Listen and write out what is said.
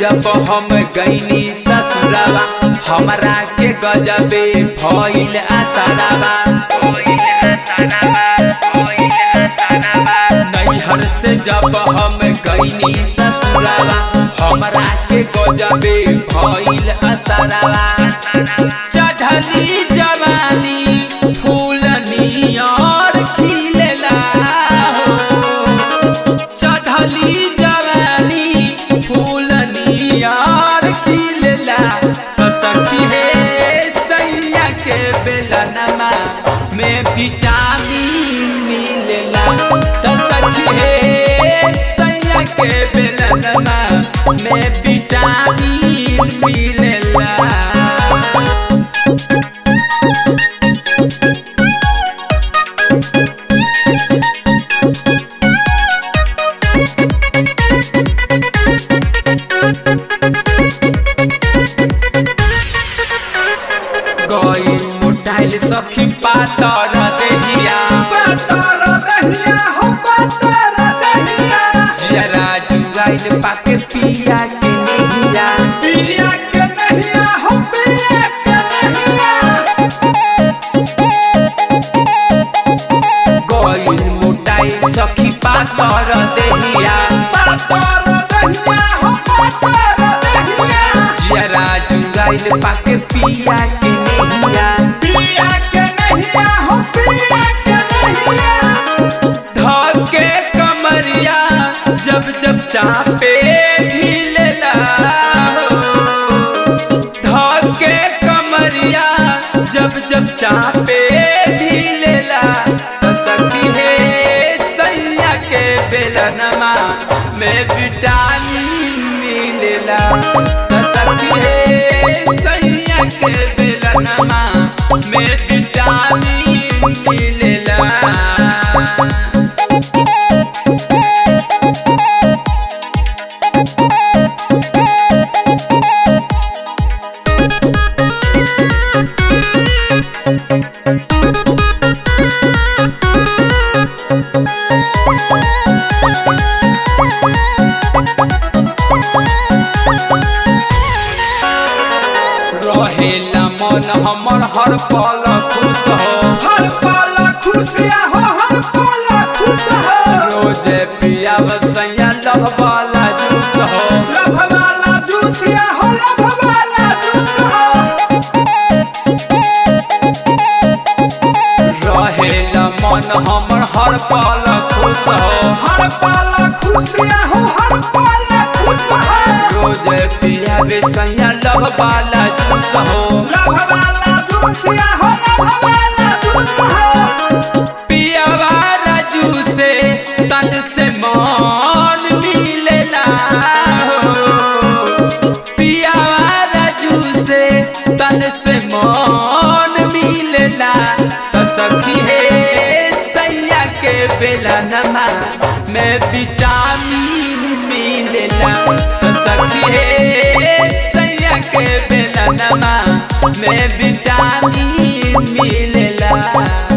जब हम गईनी ससुरवा हमरा के गजबे भइल आसारावा नैहर से जब हम गईनी ससुरवा हमरा के गजबे भइल आसारावा चढ़ली जवानी फूलनी और खिलेला हो चढ़ली जवानी फूलनी और खिलेला तो सखी हे सैया के बेलनमा में विटामिन मिलेला तो सखी हे सैया के बेलनमा में विटामिन मिलेला गई मोटाइल सखी पातर देहिया पातर दहिया हो पातर दहिया जरा जुगाइल पाके पिया के नहिया पिया के नहिया हो पिया के नहिया गई मोटाइल सखी पातर देहिया पातर दहिया हो पातर दहिया जरा जुगाइल पाके पिया के नहिया पिया के नहिया हो पिया के नहिया धके कमरिया जब जब चापे ढीलेला हो धके कमरिया जब जब चापे ढीलेला तो सखी हे सैया के बेलनमा में विटामिन मिलेला तो सखी हे सैया के बेलनमा में विटामिन मिलेला रहेला मन हमर हर पल खुश हो हर पल खुशिया हो हर पल खुश हो रोज पिया सैया लभ वाला जूस हो लभ वाला जूसिया हो लभ वाला जूस हो रहेला मन हमर हर पल खुश हो हर पल खुशिया हो हर पल खुश हो रोज पिया सैया लभ वाला जूस हो लभ वाला जूसिया हो लभ वाला जूस हो पिया वाला जूसे तन से मन मिलेला हो पिया वाला जूसे तन से मन मिलेला तो सखी हे सैया के बेलनमा में विटामिन मिलेला तो सखी हे सैया के बेलनमा में विटामिन मिलेला